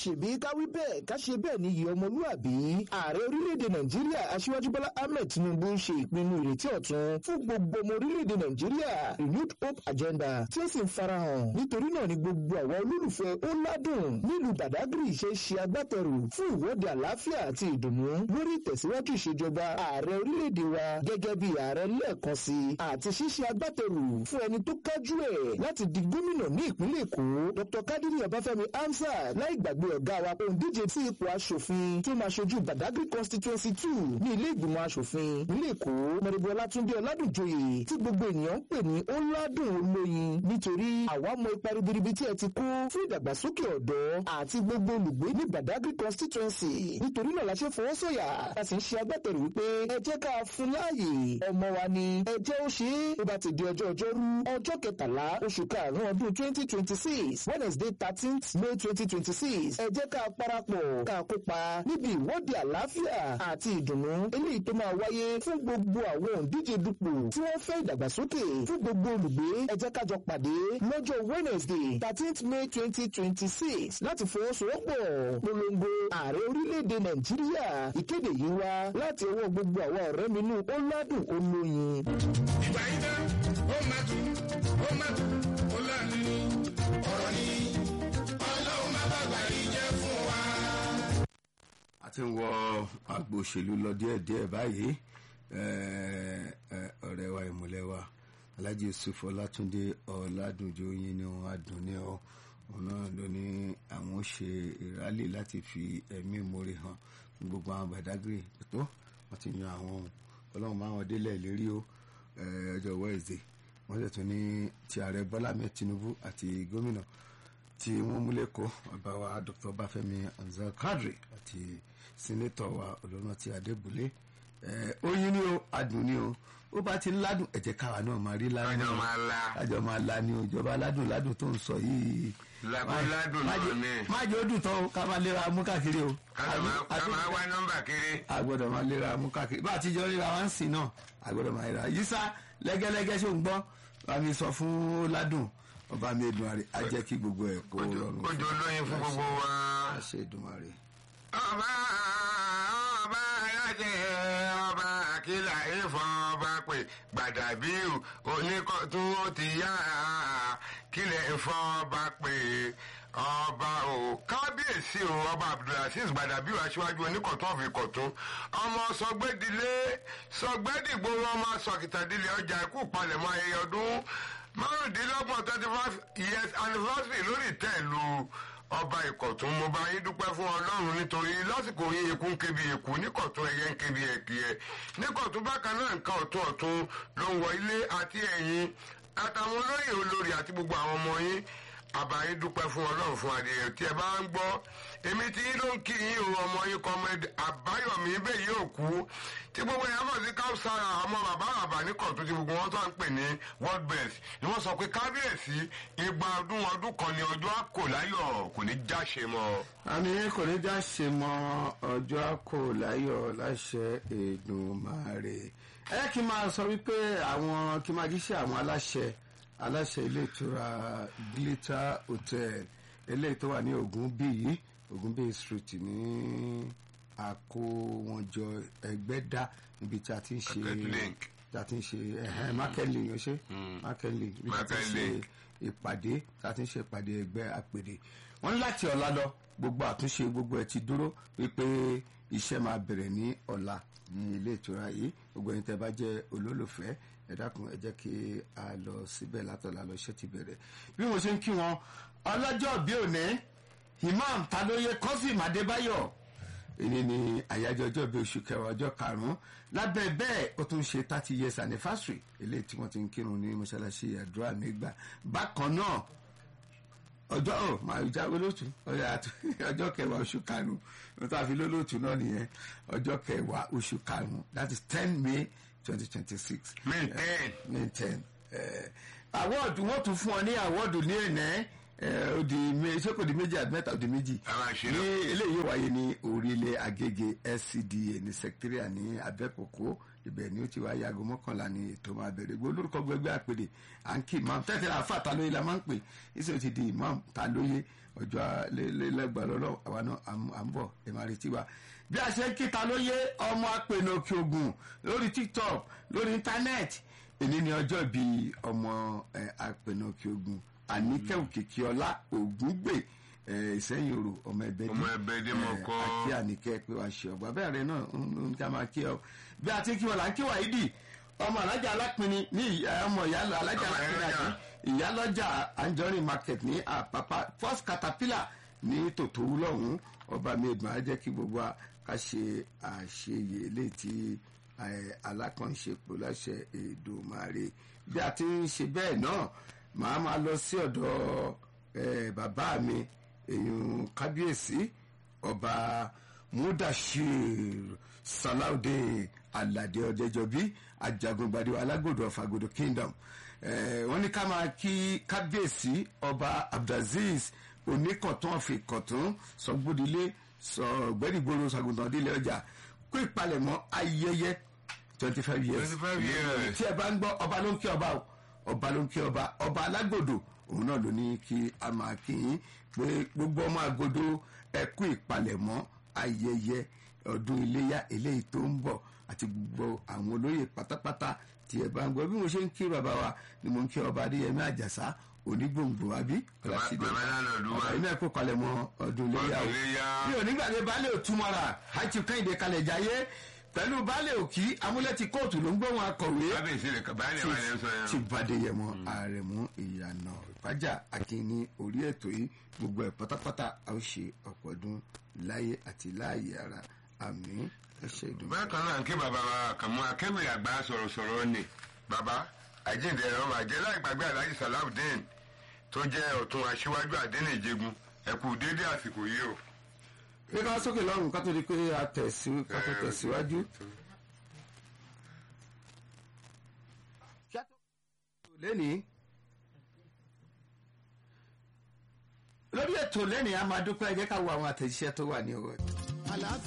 ṣèbí káwí bẹ́ẹ̀ ká ṣe bẹ́ẹ̀ níyì ọmọlúàbí ààrẹ orílẹ̀-èdè nàìjíríà aṣíwájú bọ́lá ahmed tinubu ń ṣe ìpinnu ìrètí ọ̀tun fún gbogbo ọmọ orílẹ̀-èdè nàìjíríà renewed hope agenda tí ó sì ń farahàn nítorí náà ni gbogbo àwọn olólùfẹ́ ó ládùn nílùú badagry ṣe ṣe agbátẹrù fún ìwọ́de àlàáfíà àti ìdùnnú lórí ìtẹ̀síwájú ìṣèjọba ààrẹ orílẹ̀-èdè wa gẹ́gẹ́ bí ààrẹ lẹ́ẹ̀kan sí àti ṣíṣe agbátẹrù fún ẹni tó kájú ẹ̀ láti di gómìnà ní ìpínlẹ̀ èkó dr kadiri ọbáfẹ́mi hamsat láì gbàgbé ọ̀gá wa òǹdíje sí ipò aṣòfin tí ó máa ṣojú badagry constituency two ní ilé ìgbìmọ̀ aṣòfin nílé èkó mọ̀rẹ́bí ọlátúndé ọládùnjoyè tí gbogbo ènìyàn ń pè ní ọládùn olóyin nítorí àwa mọ ipa ribiribi tí ẹ ti kó fún ìdàgbàsókè ọ̀dọ́ àti gbogbo olùgbé ní badagry constituency nítorí náà la ṣe fọwọ́ sọ̀yà a sì ń ṣe agbátẹrù wípé ẹ jẹ́ ká fún láàyè ọmọ wa ni ẹ jẹ́ ó ṣe é ó bá ti di ọjọ́ ọjọ́rú ọjọ́ kẹtàlá oṣù karùn-ún ọdún twenty twenty six wednesday thirteenth may twenty twenty six ẹ jẹ́ ká parapọ̀ ká kópa níbi ìwọ́de àlàáfíà àti ìdùnnú eléyìí tó máa wáyé fún gbogbo àwọn òǹdíje dupò tí wọ́n fẹ́ ìdàgbàsókè fún gbogbo olùgbé ẹ jẹ́ kájọ pàdé lọ́jọ́ wednesday thirteenth may twenty twenty six láti fọwọ́sowọ́pọ̀ polongo ààrẹ orílẹ̀-èdè nàìjíríà ìkéde yìí wá láti ọwọ́ gbogbo àwọn ọ̀rẹ́ mi nù ó ládùn olóyin. ìgbà yín dá ó má tù ó má tù ó láàánú ọ̀rọ̀ ni ọlọ́run má bàgbà yìí jẹ́ fún wa. a ti ń wọ àgbo òṣèlú lọ díẹ̀díẹ̀ báyìí eh, eh, ọ̀rẹ́ wa ìmùlẹ̀ wa alhaji yusuf ọlátúndé ọ̀làdúnjọ yín ni wọn adùn ní ọ òun náà ló ní àwọn ó ṣe ìrálẹ̀ láti fi ẹ̀mí ìmoore hàn fún gbogbo àwọn badagry tó wọn ti yan àwọn ohun ọlọ́run máa wọn délẹ̀ lérí o eh, ọjọ́ wednesday wọ́n sì tún ní ti ààrẹ bọ́lá ahmed tinubu àti gómìnà tí wọ́n mú lẹ́kọ̀ọ́ ọba wa dr bafẹ́mi anzal kadri àti sínétọ̀ wa olóńtì adébúlé oyin ni o adùn ni o ó bá ti ń ládùn ẹ̀jẹ̀ káwa náà máa rí ládùn Kájọ máa la. kájọ máa la ni o ìjọba ládùn ládùn tó ń sọ yìí Ládùn ládùn Má náà jẹ́- ni. má jẹ́ ó dùn tán o ká máa lera mú káàkiri o ká máa ká Àbí- máa wá nọ́mbà kiri. a gbọ́dọ̀ máa lera mú káàkiri bá a ti jọ ríra wá ń sìn náà a gbọ́dọ̀ máa ríra yísà lẹ́gẹ́lẹ́gẹ́ ṣó ń gbọ́ bá mi sọ fún ládùn ọba mi Èdùmàrè á jẹ́ kí gbogbo ẹ̀ kó rọrùn ó jọ lóyin fún gbogbo wa. á ṣe Èdùmàrè. ọba ọba alájẹ ọba àkìlà ìfọ̀n ọba pé gbàdàbíù oníkọ̀tún ó ti yá kílẹ̀ ìfọ̀n ọba pé ọba o kábíyèsí o ọba abdulaziz gbàdàbíù aṣíwájú oníkọ̀tún ọ̀fìn kọ̀tún ọmọ sọgbẹ́dilé sọgbẹ́dìgbò ọmọ sọkìtàdílé ọjà ikú palẹ̀mọ́ ayẹyẹ ọdún márùndínlọ́gbọ̀n twenty five years anniversary lórí ìtẹ́ẹ̀lú ọba ìkọ̀tún mo bá yín dúpẹ́ fún ọlọ́run nítorí lásìkò yín eku ń kébi eku níkọ̀tún ẹyẹ ń kébi ẹ̀kíyẹ níkọ̀tún bákan náà nǹkan ọ̀tún ọ̀tún ló ń wọ ilé àti ẹ̀yìn àtàwọn olóyè olórí àti gbogbo àwọn ọmọ yín àbá yín dúpẹ́ fún ọlọ́run fún adìyẹ tí ẹ bá ń gbọ́ èmi tí yín ló ń kí yín o ọmọ yín kọ́mẹ́dì àbáyọ̀mí bẹ́ẹ̀ yóò kú tí gbogbo yẹn mọ̀ sí káwùsára ọmọ bàbá bàbá ní kọ̀tún tí gbogbo wọn tó ń pè ní world best ni wọ́n sọ pé kábíyèsí igba ọdún ọdún kan ní ọjọ́ àkò láyọ̀ kò ní jáṣe mọ́. àmì kò ní já ṣe mọ ọjọ́ àkó láyọ̀ láṣẹ Èdùmàrè ẹ kí n máa sọ wípé àwọn kí n máa jíṣẹ́ àwọn aláṣẹ aláṣẹ ilé ìtura glitter hotel eléyìí tó wà ní Ògúnbíyì Ògúnbíyì street ní àkówọnjọ ẹgbẹ́dá níbi tí a ti ń ṣe Market link. tí a ti ń ṣe ẹ̀hẹ́n market link yóò ṣe market link níbi tí a ti ń Market ṣe link. ìpàdé tí a ti ń ṣe ìpàdé ẹgbẹ́ àpèrè wọ́n ní láti ọ̀la lọ gbogbo àtúnṣe gbogbo ẹ̀ ti dúró wípé iṣẹ́ máa bẹ̀rẹ̀ ní ọ̀la ní ilé ìtura yìí gbogbo ẹni tẹ́ bá jẹ́ olólùfẹ́ ẹ dákun ẹ jẹ́ kí a lọ síbẹ̀ látọ̀la lọ iṣẹ́ ti bẹ̀rẹ̀ bí mo ṣe ń kí wọn ọlọ́jọ́ bí òní imam talóye kọ́sìm adébáyọ̀ èyí ni àyájọ́ ọjọ́ bíi oṣù kẹwàá ọjọ́ karùn-ún lábẹ́ bẹ́ẹ̀ ó tún ṣe thirty years anniversary eléyìí tí wọ́n ti ń kírun ní mọ́ṣáláṣí àdúrà nígbà bákan náà ọjọ́ ò máa jáwé lótú ọjọ́ kẹwàá oṣù karùn-ún ló tó àfi lólótú náà nìyẹn ọjọ́ kẹwàá oṣù karùn-ún that is ten may twenty twenty six May 10. may ten awọ́ọ̀dù wọ́n tún fún ọ ní awọ́ọ̀dù ní ẹ̀nẹ́ ó di mé- ṣé kò di méjì àti mẹ́ta ó di méjì Àwọn àṣírí. ní eléyìí yóò wáyé ní orílẹ̀ agége scda ní secretariat ní abẹ́kòkó ibẹ̀ ni ó ti wáyé aago mọ́kànlá ní ètò máa bẹ̀rẹ̀ gbogbo olórúkọ gbẹgbẹ́ àpèdè à ń kí imam tẹ́tẹ́rẹ́ àfa talóye la máa ń pè ìṣe ó ti di imam talóye ọjọ́ lẹ́gbàá lọ́lọ́ àwa náà à ń bọ̀ ẹ máa retí wa bí a ṣe ń kíta ló yé ọmọ apènà òkè ògùn lórí tiktok lórí íńtánẹ́ẹ̀tì èní ni ọjọ́ ìbí ọmọ apènà òkè ògùn àníkẹ́ òkìkí ọlá ògúngbè ìsẹ́yìn òrò ọmọ ẹgbẹ́ ọmọ ẹgbẹ́ dé mọ̀ kọ́ àti àníkẹ́ pé wàá ṣe ọgbà bẹ́ẹ̀ rẹ náà ń ká máa kí ọ bí a ti kí wọn là ń kí wàá ìdì ọmọ alájà alápinni ní ọmọ ìyá alájà alápinni àti ìyálọ́jà anjorin market ní àpápá first caterpillar ní tòtòwú lọ́hùn ọba mi ìgbọ̀n á jẹ́ kí gbogbo wa ká ṣe àṣeyè létí alákànṣepọ̀ láṣẹ Èdùmàrè bí a ti ń ṣe bẹ́ẹ̀ náà màá máa lọ sí ọ̀dọ̀ bàbá mi èèyàn kábíyèsí ọba mudashir salaudeen alade ọdẹjọbí ajagungbadé alágbòdo ọfàgòdò kingdom wọ́n ní ká máa kí kábíyèsí ọba abdulaziz oníkọ̀tún ọ̀fìnkọ̀tún sọgbódilé sọgbẹ́dìgbòrò sàgùntàn délé ọjà kó ìpalẹ̀mọ́ ayẹyẹ twenty five years 25 years. tí ẹ bá ń gbọ́ ọba ló ń kí ọba o ọba ló ń kí ọba ọba alágbòdo òun náà ló ní kí a máa kí yín pé gbogbo ọmọ àgòdo ẹ kú ìpalẹ̀mọ́ ayẹyẹ ọdún iléyà eléyìí tó ń bọ̀ àti gbogbo àwọn olóyè pátápátá tí ẹ bá ń gbọ́ bí mo ṣe ń kí bàbá wa ni mo ń kí ọba adéyẹmí àjàsá onígbòǹgbò àbí ọlásídẹ bàbá náà lọ lúwa. ọba iná ẹkọ kalẹ̀ mọ́ ọdún iléyà o Ọdún iléyá. bí onígbàgbé baálé òtúmọ̀ra àti kẹ́hìndé kalẹ̀ jayé pẹ̀lú baálé òkí amúlẹ́tì kóòtù ló ń gbóhùn akọ̀wé kábíyèsí rẹ̀ báyìí ni wà ní sọ tí yẹn. Bádéyẹmọ Àrẹ̀mú ìyànà ìpájà akínní orí ètò yìí gbogbo ẹ̀ pátápátá a ó ṣe ọ̀pọ̀ ọdún láyé àti láàyè ara àmì ẹ̀ṣẹ̀ ìdùnnú. bákan náà kí bàbá wa kàn mú akéwì àgbà sọ̀rọ̀sọ̀rọ̀ ni bàbá àjíǹde ẹ̀rọ màjẹ́ láì gbàgbé alhaji salawudeen tó jẹ́ ọ̀tún aṣíwájú àdínì ìjẹgun ẹ̀kú déédéé àsìkò yìí o. pé ká sókè lọ́rùn ká tó di pé a tẹ̀sí- ká tó tẹ̀síwájú. lẹ́nìí lórí ètò lẹ́nìí a máa dúpẹ́ ẹ jẹ́ ká wo àwọn àtẹ̀jíṣẹ́ tó wà ní ọwọ́ ẹ̀.